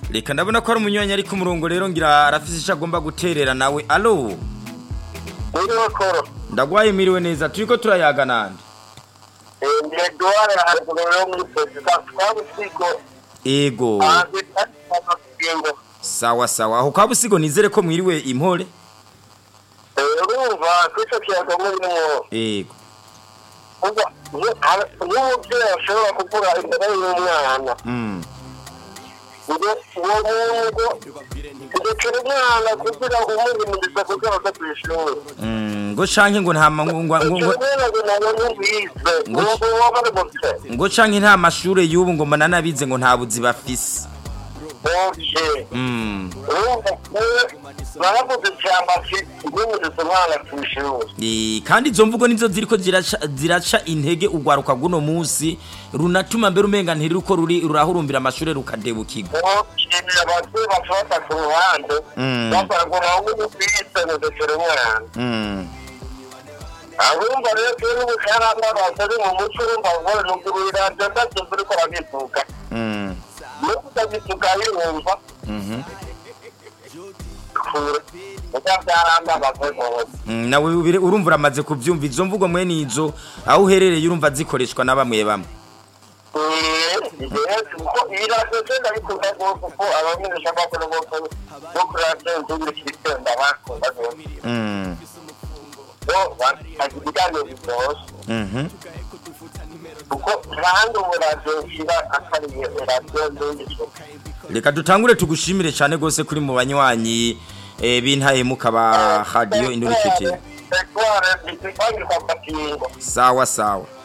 reka ndabona ko ari umunywanyi ari ku murongo rero ngira arafise icyo agomba guterera nawe alo Uriho koro. ndagwaye miriwe neza turiko turayaga nande Ndi Edouard haruguru yo muri Perezida twabusigo. ego Hanze kandi amakingo. sawa sawa aho kwa busigo nizere ko mwiriwe impore Urumva kwico kiyaga muri mwo. ego Ubwo n'umubyeyi ashobora kuvuga imbere y'umwana. mm. Ngo uwo muntu ugekera umwana kugira ngo umwimirize kugira ngo ku ishuri. Mm, ngo canke ngo nta ma- ngo ngo- ngo- ngo- ngo canke nta mashure y'ubu ngo mananabize ngo nta buzi bafise mm. baravuze cyangwa se umwimirize umwana ku ishuri. Eh, kandi izo mvugo nizo ziriko ziraca, ziraca intege urwaruka rw'uno munsi runatuma mbere umenga ntiruko ruri rurahurumbira amashure rukadebukirwa Nshimira ababyeyi bafata ku ruhande Mm. bavuga ngo nawe ubwise mudekera umwana mm. abumva rero turi n'ubukaramba batari mu muco urumva ngo nugurira ndetse uriko urabivuga mm. nuko utabivuga yumva mhm. kure uko byaramba bavugose Mm, nawe ubire- urumva uramaze kuvyumva izo mvugo mwene izo aho uherereye urumva zikoreshwa na bamwe bamwe kuko iradiyo genda bikunda rwose kuko abamenyesha bakora bose bo kuri radiyo nzuri kirikenda bakunda rwose Mm, bo bagira ibiganiro biryoshye mhm. kuko kandi ubu radiyo ishyira akariye radiyo nzuri reka dutangure tugushimire cyane rwose kuri mu banywanyi eh, b'intahemuka ba radiyo indurikitire Ekware, ndikwangirwa amakingo. sawa sawa